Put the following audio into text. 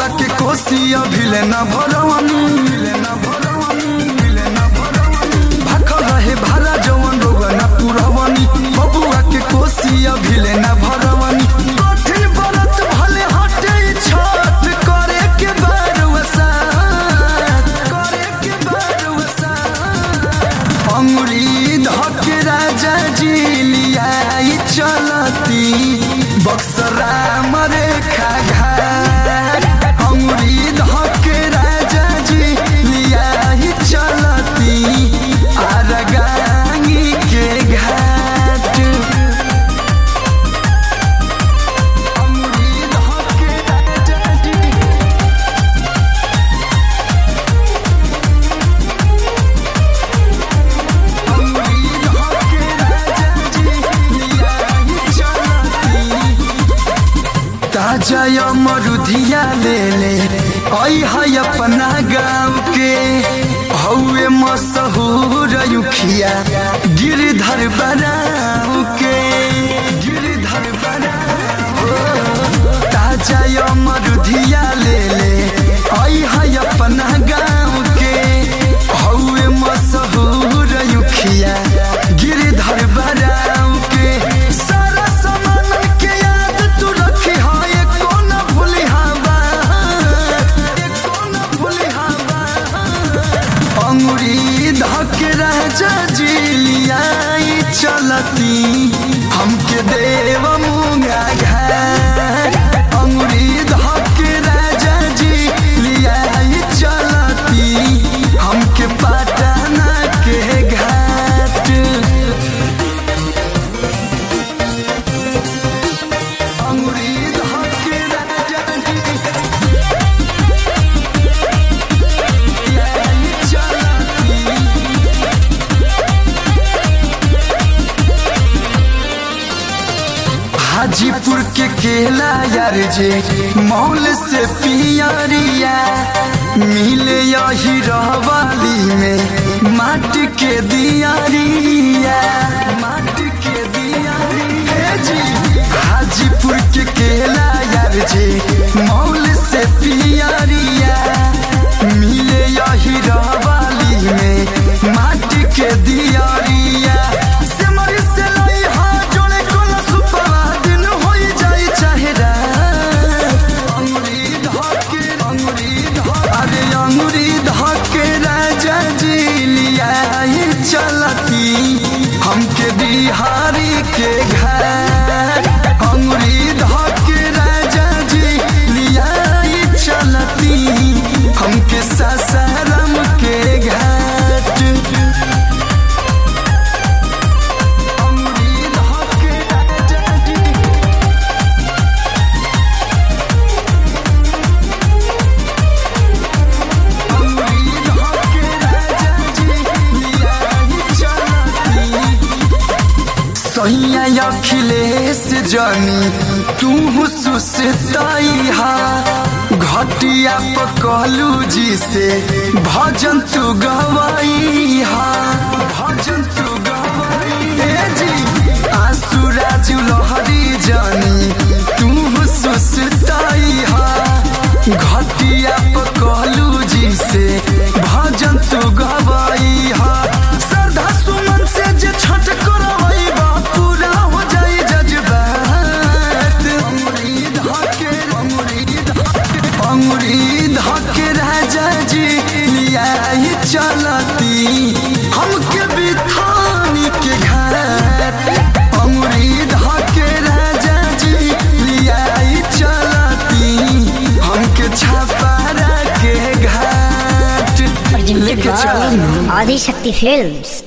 बबुआ के कोसी अभिले न भरवानी भाखल रहे भारा जवन रोगा न पुरवानी बबुआ के कोसी अभिले न भरवानी कठिन व्रत भले हटे छठ करे के बरवसा करे के बरवसा अंगुरी धके राजा जी लियाई चलती बक्सरा मरे खा अंगुरी धके राजा जी लियाई चलती आरगांगी के घाट अंगुरी धके राजा जी ताजा मरुधिया ले ले आई है अपना गाँव के हौवे मशहूर युखिया गिरधर बनाऊ के गिरधर बनाऊ ताजा मरुधिया ले ले आई है अपना गाँव के हौवे मशहूर युखिया गिरधर बनाऊ के सारा सामान के याद तू रखी हा ये कौन भूली हवा ये कौन भूली हवा अंगुरी धके राजा जी लियाई चलती हमके देव मुंगा घर अंगुरी धके राजा जी लियाई चलती हमके पटना के घाट अंगुरी धके राजा जी लियाई चलती हाजीपुर के केला यार जे मौल से पियरिया मिले यही रहवाली में माटी के दियारिया माटी के दियारिया जी हाजीपुर के केला यार जे मौल से पियरिया मिले यही रहवाली में माटी के दियारिया सिमरी से लई हा जोड़े कोला सुपवा दिन होई जाई चाहे रात अंगुरी धके अंगुरी धके अरे अंगुरी धके राजा जी लियाई चलती हमके बिहारी के घर अंगुरी धके राजा जी लियाई चलती हमके सासाराम के घाट अंगुरी धके राजा जी सैया अखिलेश जानी तू सुसताई हा घटिया पकलू जी से भजन तू गवाई हा भजन तू गवाई हे जी आंसू राजू लहरी जानी तू सुसताई हा घटिया पकलू जी से भजन तू गवाई हा श्रद्धा सुमन से जे छठ करवाई बा पूरा हो जाई जज्बात अंगुरी धके अंगुरी धके अंगुरी धके राजा जी लियाई चलती हमके बिथानी के घर अंगुरी धके राजा जी लियाई चलती हमके छापारा के घाट presented लेके चलो by Adi Shakti Films.